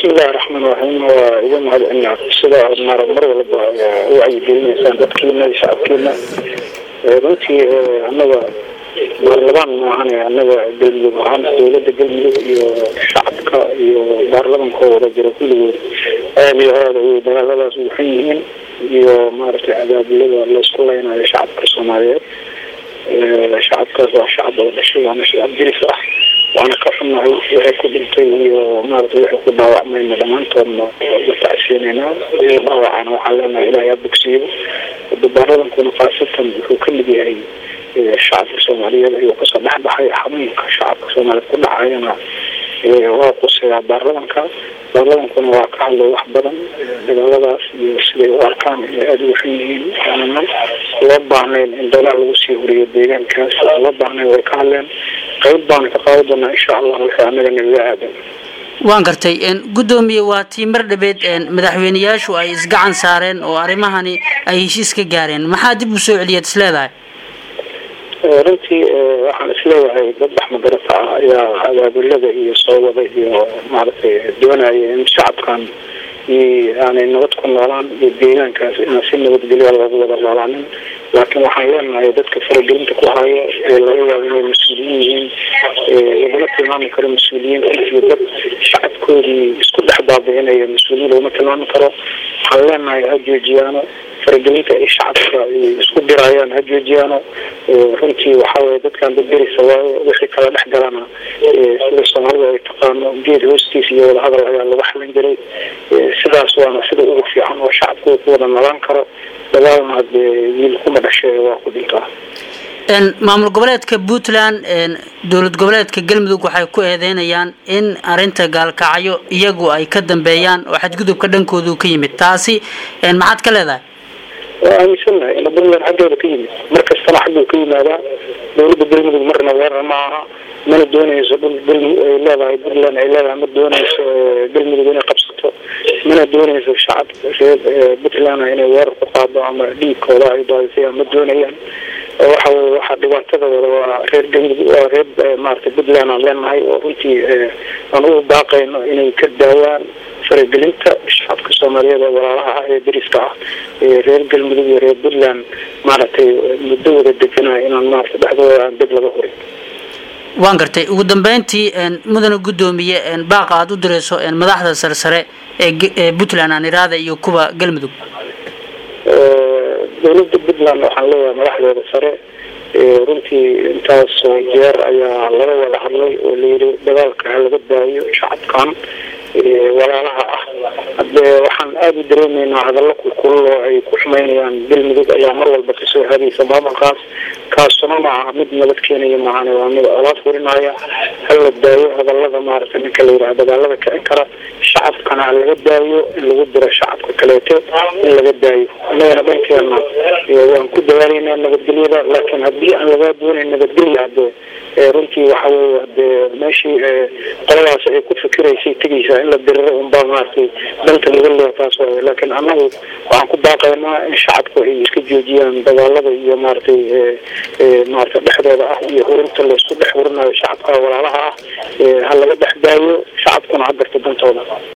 bismillahi raxmaan raxiim waa iga mahadcelinaa sida aad mar mar walba u wacyigelinaysaan dadkiina iyo shacabkiina runtii annaga baarlamaan maahane annaga galmudug ahaan dowladda galmudug iyo shacabka iyo baarlamanka oo wada jira kulligood aada iyo aada ayay dagaaladaas ugu xun yihiin iyo maaragtay cadaabulada laysku leynayo shacabka soomaaliyeed shacabkaas waa shacab oo dhashay waana shacab diris ah waana ka xunnahay waxay ku dhintay iyo maaragtay waxay ku dhaawacmayna dhammaantoodna la tacsiinaynaa dhaawacana waxaan leenahay ilaahay ha bogsiiyo baarlamankuna khaasatan wuxuu ka mid yahay shacabka soomaaliyeed ayuu kasoo dhexbaxay xanuunka shacabka soomaaliyeed ku dhacayana waa quseeyaa baarlamanka baarlamankuna waa ka hadlay wax badan dagaaladaas iyo siday u arkaan inay aada ugu xun yihiin aanana loo baahnayn in dagaal lagu sii horiyo deegaankaas loo baahnayn way ka hadleen qayb baana ka qaadi doonaa insha allah wixii anaga nagaga aadan waan gartay guddoomiye waa tii mar dhabeed madaxweyneyaashu ay isgacan saareen oo arrimahani ay heshiis ka gaareen maxaa dib u soo celiyaad is leedahay runtii waxaan isleeyahay dad baxmadarata ah ayaa abaabulada iyo soo wada iyo maaragtay doonaya in shacabkan aanay nabad ku noolaan iyo deegaankaas inaan si nabadgelya loogu wada noolaanin laakiin waxaan leenahay dadka faragelinta ku haya ee laga yaabo inay mas-uuliyiin yihiin laguma tilmaami karo mas-uuliyiin runtii dad shacabkoodii isku dhex baabi'inaya mas-uuliyiin laguma tilmaami karo waxaan leenahay ha joojiyaano faragelinta ay shacabka isku dirayaan ha joojiyaano runtii waxaweye dadkan dadberisa waayo wixii kala dhex galana sida soomaalida ay taqaano geed hoostiis iyo wadahadal ayaa lagu xalin jiray sidaas waana sida ugu fiican oo shacabku ku wada nolaan karo dagaalna hadee wiil kuma dhashay waa ku dhintaa maamul goboleedka puntland dowlad goboleedka galmudug waxay ku eedeynayaan in arinta gaalkacyo iyagu ay ka dambeeyaan oo xadgudubka dhankoodu ka yimid taasi maxaad ka leedahay waa aaminsanahay in puntland xaggooda ka yimid mar kastana xagguu ka yimaadaa dowladda galmudug marna weerar ma aha mana dooneyso dhul galmudug ay leedahay puntland ay leedahay ma dooneyso galmudug inay qabsato mana dooneyso shacab reer puntland inay weerar ku qaado ama dhiigkooda ay daadisayaan ma doonayaan waxa weye waxaa dhibaatada wada waa reer galmudug waa reer maaragtay puntland aan leenahay oo runtii aan ugu baaqayno inay ka daawaan faragelinta shacabka soomaaliyeed ee walaalaha ah ee dariska ah ee reer galmudug iyo reer puntland maaragtay muddo wada deganaa inaan maaragtay dhexdooda aan dib laga horin waan gartay ugu dambeyntii mudana guddoomiye baaqa aada u direyso madaxda sarsare ee puntland aan iraada iyo kuwa galmudug dowladda puntland waxaan leeyahay madaxdeeda sare runtii intaasoo jeer ayaa laga wada hadlay oo layidhi dagaalka ha laga daayo shacabkan walaalaha ah hadee waxaan aada u dareemeynaa hadallo kulkulul oo ay ku xumeynayaan galmudug ayaa mar walba kasoo hadaysa maamulkaas kaasuna ma aha mid nabad keenaya maahane waa mid colaad furinaya hala daayo hadallada maaragtay ninka la yidhaha dagaalada kicin kara shacabkana ha laga daayo in lagu diro shacabka kaleeto in laga daayo annagana dhankeena waan ku dadaalaynaa nabadgelyada laakiin haddii aan lagaa doonayn nabadgelya hadee runtii waxa weye hadee meeshii qoladaas ay ku fikiraysay tegaysaa in la diriro unbaa maaragtay danta laga leeya taas waaye laakiin annagu waxaan ku baaqaynaa in shacabku ay iska joojiyaan dagaalada iyo maaragtay maaragtay dhexdooda ah iyo hurinta laysku dhex hurinayo shacabka walaalaha ah ha laga dhex daayo shacabkuna ha garto dantooda